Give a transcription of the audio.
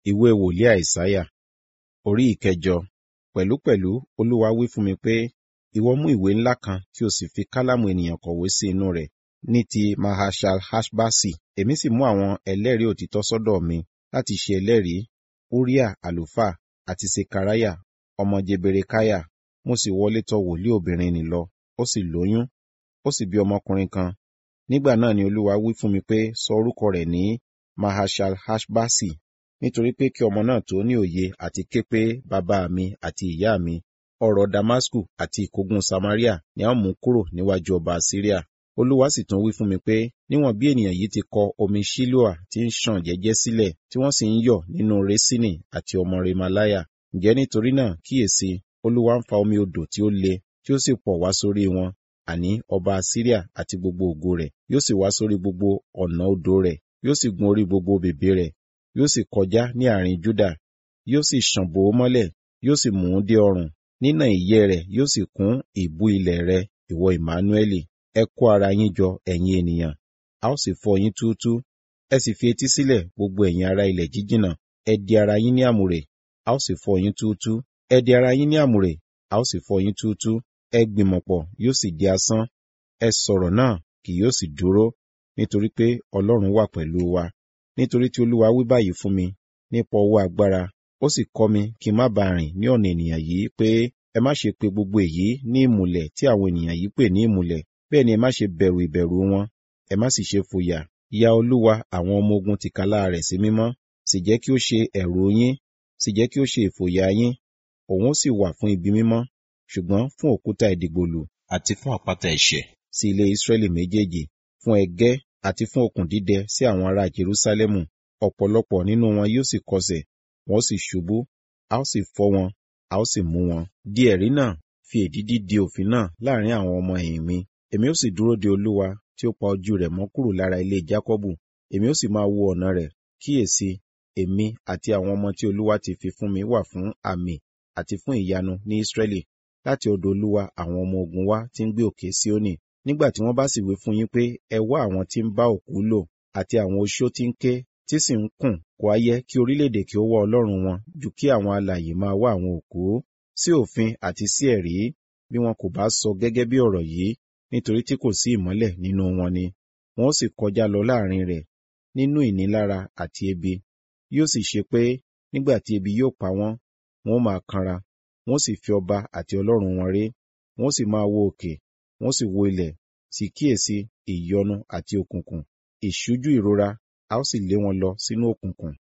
ìwé wòlíì àìsáyà orí ìkẹjọ pẹ̀lúpẹ̀lú olúwa wí fún mi pé ìwọ mú ìwé ńlá kan kí o sì fi kálámù ènìyàn kọ̀wé sí inú rẹ̀ ní ti mahashal hashbasi èmi sì mú àwọn ẹlẹ́rìí òtítọ́ sọ́dọ̀ mi láti ṣe ẹlẹ́rìí uriah àlùfáà àti sekaraya ọmọ jeberekaya mo sì wọlé tọ̀ wòlíì obìnrin nì lọ ó sì lóyún ó sì bí ọmọkùnrin kan nígbà náà ni olúwa wí fún mi pé sọ orúkọ rẹ̀ ní mahashal hashbasi nítorí pé kí ọmọ náà tó ní òye àti ké pé bàbá mi àti ìyá mi ọ̀rọ̀ damasku àti ìkógun samaria ni a mú kúrò níwájú ọba syria olúwa sì tún wí fún mi pé níwọ̀n bí ènìyàn yìí ti kọ omi shiloah tí ń ṣàn jẹ́jẹ́ sílẹ̀ tí wọ́n sì ń yọ̀ nínú resini àti ọmọ remalaya ǹjẹ́ nítorí náà kíyèsí olúwa ń fa omi odò tí ó le tí ó sì pọ̀ wá sórí wọn àní ọba syria àti gbogbo ògo rẹ̀ yóò sì wá sórí gbogbo ọ̀nà odò rẹ̀ yóò sì gun orí gbogbo bèbè rẹ̀ yóò sì kọjá ní àárín Júdà yóò sì ṣàn bò ó mọ́lẹ̀ yóò sì mú un dé ọrùn nínà ìyẹ́ rẹ̀ yóò sì kún ìbú ilẹ̀ rẹ̀ ìwọ Ìmánúẹ́lì ẹ kó ara yín jọ ẹ̀yin ènìyàn a ó sì fọ́ yín túútú ẹ sì fi etí sílẹ̀ gbogbo ẹ̀yin ará ilẹ̀ jíjìnà ẹ di ara yín ní àmùrè a ó sì fọ́ yín túútú ẹ di ara yín ní àmùrè a ó sì fọ́ yín túútú ẹ gbìmọ̀pọ̀ yóò sì di asán ẹ sọ̀rọ̀ náà kì yóò sì dúró nítorí pé Ọlọ́run wà pẹ̀lú wa nítorí tí Olúwa wí báyìí fún mi nípa ọwọ́ agbára ó sì kọ́ mi kí n má bàa rìn ní ọ̀nà ènìyàn yìí pé ẹ má ṣe pe gbogbo èyí ní ìmùlẹ̀ tí àwọn ènìyàn yìí pè ní ìmùlẹ̀ bẹ́ẹ̀ ni ẹ má ṣe bẹ̀rù ìbẹ̀rù wọn ẹ má sì ṣe fòyà ya Olúwa àwọn ọmọ ogun tìkálà rẹ̀ sí mímọ́ sì jẹ́ kí ó ṣe ẹ̀rù yín sì jẹ́ kí ó ṣe ìfòyà yín òun ó sì wà fún ibi mímọ́ ṣùgbọ́n fún òkúta ìdìgbòlù àti fún àpáta ẹ̀ṣẹ̀ sí ilé Ísírẹ́lì méjèèjì fún ẹgẹ́ àti fún okùn dídẹ sí àwọn ará Jerúsálẹ́mù ọ̀pọ̀lọpọ̀ nínú wọn yóò sì kọsẹ̀ wọn ó sì ṣubú a ó sì fọ́ wọn a ó sì mú wọn. di ẹ̀rí náà fi èdídí di òfin náà láàrin àwọn ọmọ ẹ̀yìn mi èmi ó sì dúró de Olúwa tí ó pa ojú rẹ̀ mọ́ kúrò lára ilé Jákọ́bù èmi ó sì máa wo ọ̀nà rẹ̀ kíyèsí èmi àti àwọn ọmọ tí Olúwa ti fi fún mi wà fún àmì àti fún ìyanu ní Ísírẹ́lì láti ọ̀dọ̀ Olúwa àwọn ọmọ ogun wa tí ń gbé òkè Síónì nígbà tí wọ́n bá sì wí fún yín pé ẹ wá àwọn tí ń bá òkú lò àti àwọn oṣó tí ń ké tí sì ń kùn kò á yẹ kí orílẹ̀-èdè kí ó wá Ọlọ́run wọn ju kí àwọn alààyè máa wá àwọn òkú sí òfin àti sí ẹ̀rí bí wọn kò bá sọ gẹ́gẹ́ bí ọ̀rọ̀ yìí nítorí tí kò sí ìmọ́lẹ̀ nínú wọn ni wọn ó sì kọjá lọ láàrin rẹ̀ nínú ìnilára àti ebi yóò sì ṣe pé nígbà tí ebi yóò pa wọ́n wọn ó máa kanra wọn ó sì fi ọba àti Ọlọ́run wọn ré wọn ó sì máa wo òkè wọn ó sì wo ilẹ̀ sì kíyèsí ìyọnu àti òkùnkùn ìṣújú ìrora a ó sì lé wọn lọ sínú òkùnkùn